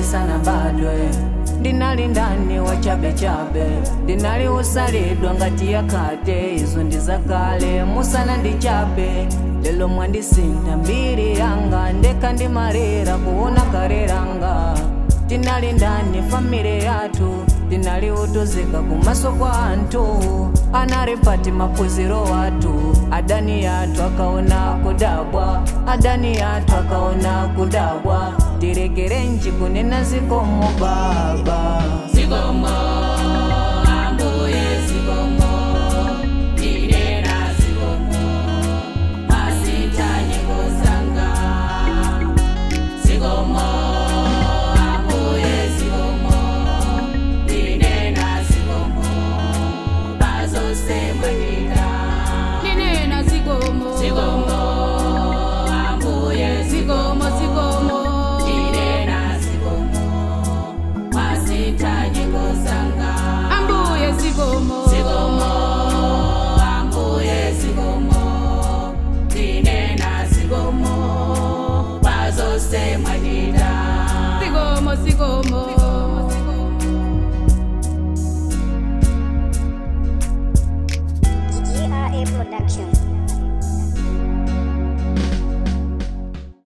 ndisana badwe ndinali ndani wa chabechabe ndinali usalidwa ngati yakhate izo ndizakale musana ndichabe lelo mwandisinda mbiri yanga ndeka ndimalira kuona kareranga tinali ndani famire yathu tinali utuzika kumaso kwa anthu anali pati maphunziro wathu adani yathu akaona kudabwa adani yathu akaona kudabwa tilekerenji kunena zikomo baba Zikomo, ambuye zikomo, ndinena zikomo, masitanye kozanga. Zikomo, ambuye zikomo, ndinena zikomo, bazosemanyika. Ndinena zikomo. Zikomo, ambuye Zikomo, zikomo. ndinena zikomo, masitanye kozanga. Ambuye zikomo. Zikomo, ambuye zikomo, ndinena zikomo, bazosemanyika. Zikomo, zikomo.